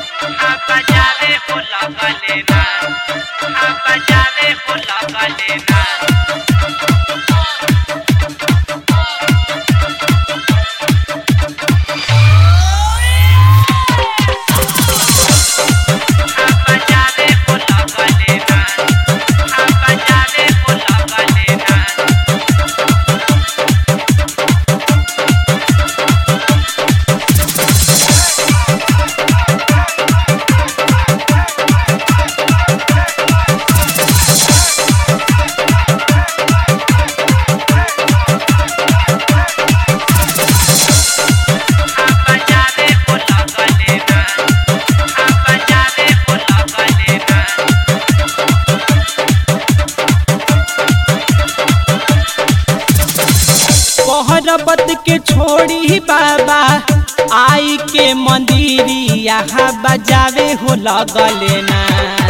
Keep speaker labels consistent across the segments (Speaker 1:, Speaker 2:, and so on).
Speaker 1: बजावे हो लगले ना हाँ बजावे हो लगले ना हाँ बजावे हो लगले ना हाँ बजावे हो लगले ना हाँ बजावे हो लगले ना हाँ बजावे हो लगले ना
Speaker 2: पहरबत के छोड़ी बाबा आई के मंदिरिया बजावे हो लगले ना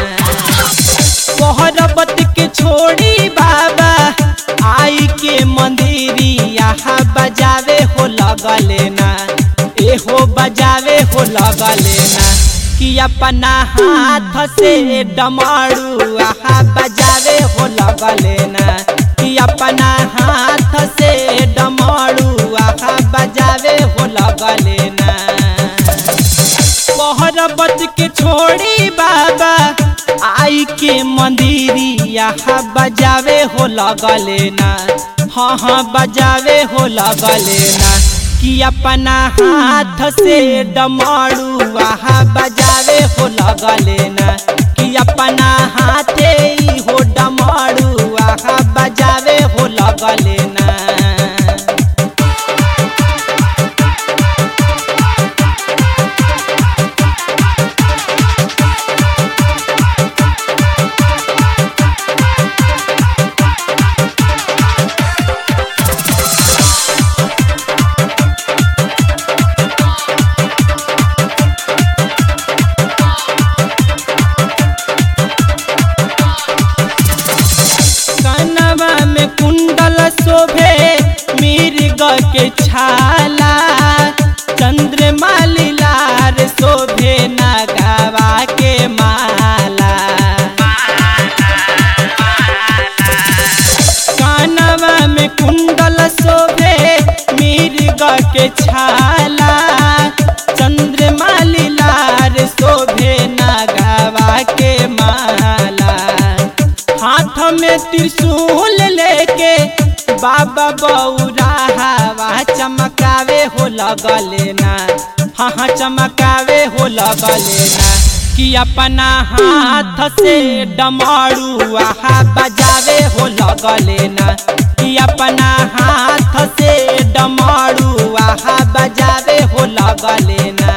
Speaker 2: पहरबत के छोड़ी बाबा आई के मंदिरिया बजावे हो लगले ना एहो बजावे हो लगले ना कि अपना हाथ से डमरू आहा बजावे हो लगले ना कि अपना हाथ से डमरू आहा बजावे हो लगले ना पहरबत के छोड़ी बाबा आई के मंदिरिया बजावे हो लगले ना हाँ हाँ बजावे हो लगले ना कि अपना हाथ से डमरू आहा बजावे हो लगले ना कि अपना हाथे ही हो डमरू आहा बजावे हो लगले ना कनवा में कुंडल शोभे मिर्ग के छाला चंद्रमा लीलार शोभे नगावा के माला कानवा में कुंडल शोभे मिर्ग के छाला चंद्रमा लीलार शोभे नगावा के माला हाथ में त्रिशूल लेके बाबा बौरा हवा चमकावे हो लगले ना हाँ हाँ चमकावे हो लगले ना कि अपना हाथ से डमरू आहा बजावे हो लगले ना कि अपना हाथ से डमरू आहा बजावे हो लगले ना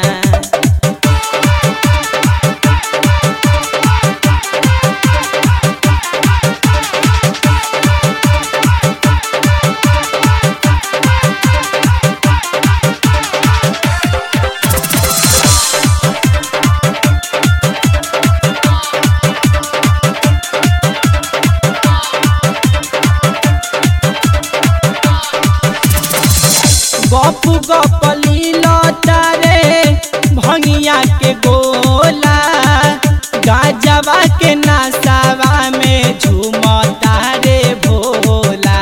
Speaker 2: गप गप लीला तारे भंगिया के गोला गाजवा के नसावा में झूमता रे भोला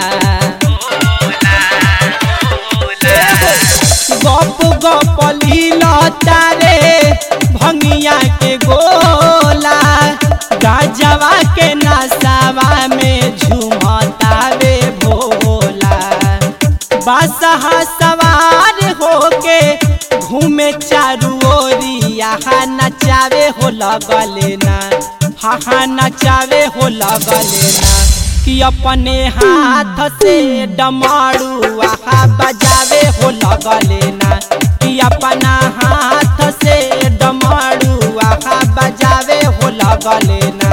Speaker 2: गप गप लीला तारे भंगिया के गोला गाजवा के नसावा में झूमता रे भोला बासहा सवार होके घूमे चारू ओरिया नचावे हो लगले ना हा हा नचावे हो लगले ना कि अपने हाथ से डमरू आहा बजावे हो लगले ना कि अपना हाथ से डमरू आहा बजावे हो लगले ना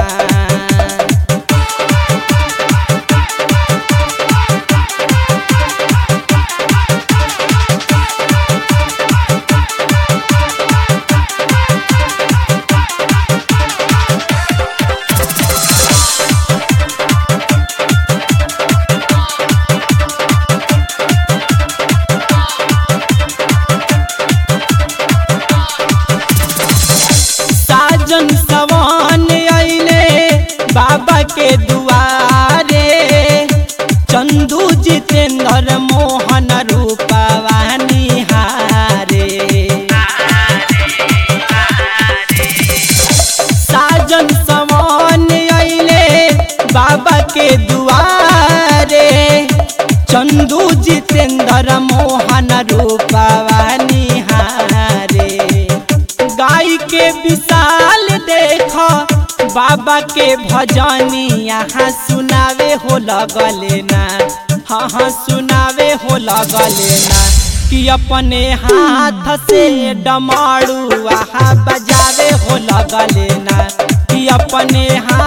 Speaker 2: के दुआरे चंदू जितेंद्र मोहन रूपवा निहारे गाय के विशाल देख बाबा के भजनी यहाँ सुनावे हो लगले ना हाँ हाँ सुनावे हो लगले ना कि अपने हाथ से डमारू आहा बजावे हो लगले ना कि अपने हाथ